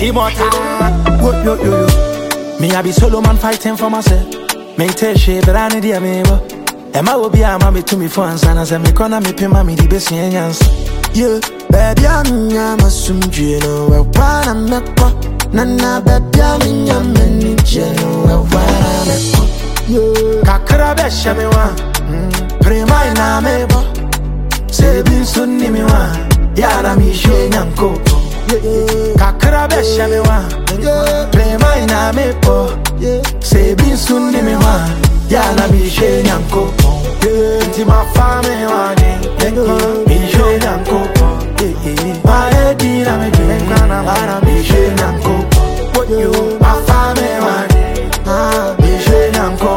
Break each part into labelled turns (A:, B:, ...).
A: immortal. Whoa, yo, yo, yo. Me, I be solo man fighting for myself. Me tell shit, but I need ya, me, bo. Emma will be a mommy to me for and I say, me corner me pay mommy the best in
B: Yeah, baby, I'm nyama sumjino we wana mekwa Nana baby, I'm nyama nijino we wana mekwa Yeah,
A: Kakra be shame wa. Prema ina me bo. Se bin sunni me wa. Yara mi she nyanko.
B: yeah,
A: Kakra be shame wa.
B: yeah,
A: Prema ina me bo.
B: yeah
A: Se bin sunni me wa. Yara mi she nyanko. Inti ma fa me wa ni. Mi she nyanko. Ma e di na me di. Yara mi she nyanko. Yo, ma fa me wa ni.
B: Ah,
A: Mi she nyanko.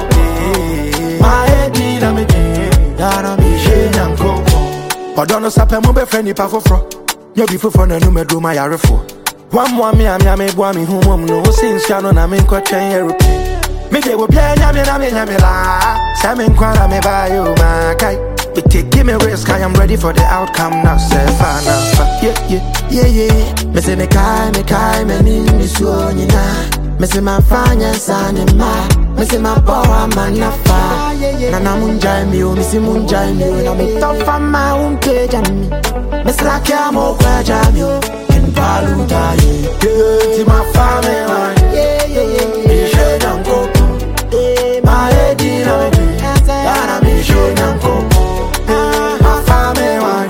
A: Ma e di na me di.
B: yara
A: Mi she nyanko. Ɔdɔ no sapɛ mo bɛfrɛ nipa foforɔ nyɛ bi foforɔ na anum aduro ma yarefoɔ wammoa me a me a meboa me ho mmom no wo se nsua no na menkɔtwɛn aeroplane mede obiaa nyame na menyame laa sɛ menkwa na mebaayɛ o maakae But take give me risk, I am ready for the outcome now. Say fine, now, fa- yeah, yeah.
B: Yeah, yeah Me say me kai, me kai, me ni mi suo nyina Me say ma fanya sane ma Me say ma boa manafa Na na munjai mi o, mi si munjai mi o Na me tofa ma unke jami Me slaki amo kwa jami o Ken palu da ye
A: Yeah, ti ma family, man.
B: Yeah, yeah, yeah,
A: Me share them coco.
B: yeah
A: My head in a me. Yana me share them coco. My family, man.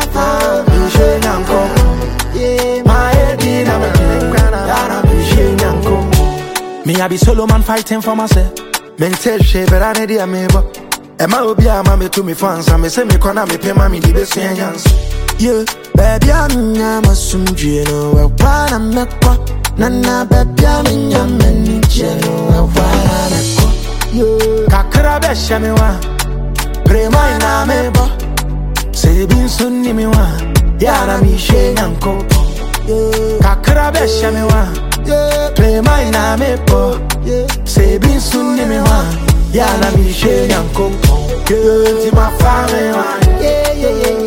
A: Me share them coco.
B: Yeah,
A: My head in a me. Yana me share them coco. Me I be solo man fighting for myself. Me tell shit, but I need a me but. Emma will be a mommy to me fans, and me say me corner me pay mommy the best chance.
B: Yeah, baby, I'm nyama sumjino we wana mekwa Nana baby, I'm nyama nijino we wana mekwa Yeah,
A: kakra bɛ hyɛ me wa prema ina me bɔ sɛ ebi nso nni me wa yɛara mehyɛ nyanko
B: yeah,
A: kakra bɛ hyɛ me wa
B: yeah,
A: prema ina me bɔ
B: yeah
A: sɛ ebi nso nni me wa yɛara mehyɛ nyanko nti mafa me wa
B: Yeah, yeah, yeah,